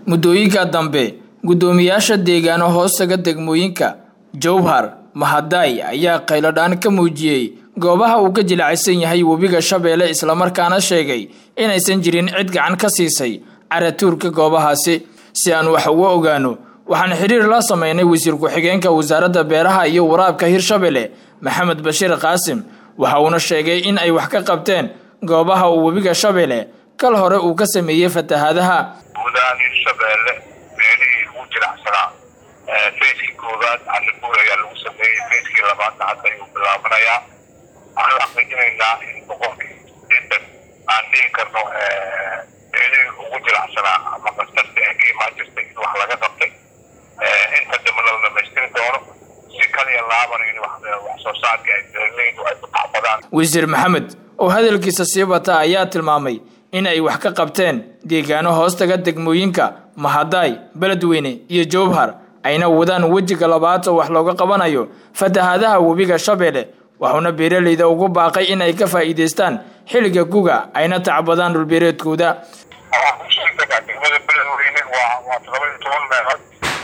muddooyinka dambe guddoomiyaasha deegaano hoostaga degmooyinka jowhar mahadaay ayaa qayladhaan ka muujiyey goobaha uu ka jilacsan yahay webiga shabeelle islamarkaana sheegay inaysan jirin cid gacan ka siisay caratuurka goobahaasi si aan wax uga ogaano waxaan xiriir la sameynay wasiir ku-xigeenka wasaaradda beeraha iyo waraabka hirshabelle maxamed bashiir qaasim waxa uuna sheegay in ay wax ka qabteen goobaha uu webiga shabeelle kal hore uu ka sameeyey fatahaadaha guudahaan hirshabeelle meelihii ugu jiracsanaa fayskii koowaad cashabuur ayaa lagu sameeyey fayskii labaadna hadda ayuu bilaabanayaa waxaan xaqiijinaynaa in boqolkii sideetan aan dhihi karno meelihii ugu jiracsanaa ama kastarta ee ka imaan jirtay in wax laga qabtay inta dambana la dhamaystiri doono si kaliya laabana in wax soo saarka ay beeraleydu ay ku tacbadaan wasiir maxamed oo hadalkiisa sii bata ayaa tilmaamay in ay wax ka qabteen deegaano hoostaga degmooyinka mahadaay beledweyne iyo jowhar ayna wadaan wejiga labaad oo wax looga qabanayo fatahaadaha webiga shabeelle waxuuna beeraleyda ugu baaqay in ay ka faa'iidaystaan xilliga guga ayna tacbadaan dhulbeereedkooda degmada beledweyne waa waa todoba iyo toban meelood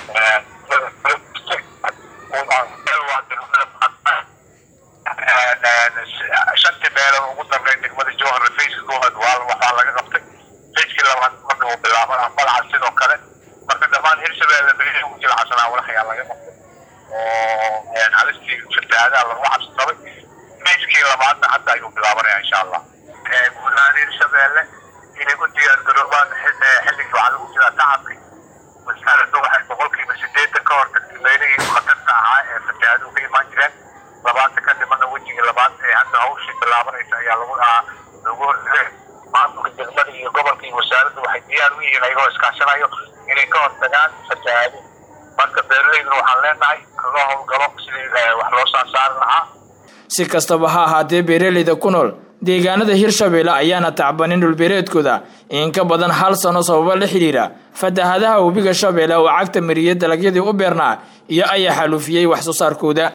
shantii meelood ugu dambeyn degmada jowhar fayska koowaad waa waxaa laga qabtay fayskii labaad marka uu bilaabana balaca sidoo kale marka dhammaan hirshabeelle beelihii ugu jilacsanaa walax ayaa laga qabtay oo halistii fatahaadaha lagu cabsi qabay fayskii labaadna hadda ayuu bilaabanaya insha allah guud ahaan hirshabeelle inay u diyaargaroobaan xilligii waxaa lagu jiraa tacabki wasaaradda waxay boqolkiiba sideetan ka hortagtay meelihii khatarta ahaa ee fatahaaduhu ka imaan jireen labaatan ka dhimana wejigii labaad ee hadda hawshii bilaabanaysa ayaa lagu lagu hortagay maamulka degmada iyo gobolka iyo wasaaradda waxay diyaar u yihiin ayagoo iskaashanayo inay ka hortagaan fatahaadi marka beeraleyduna waxaan leenahay loo howlgalo sidii wax loo saasaari lahaa si kastaba ha ahaatee beeraleyda ku nool deegaanada hirshabeelle ayaana tacbanin dhulbeereedkooda in ka badan hal sano sababo la xidhiira fatahaadaha webiga shabeelle oo cagta mariyey dalagyadii u beernaa iyo ayaa xalufiyey wax soo saarkooda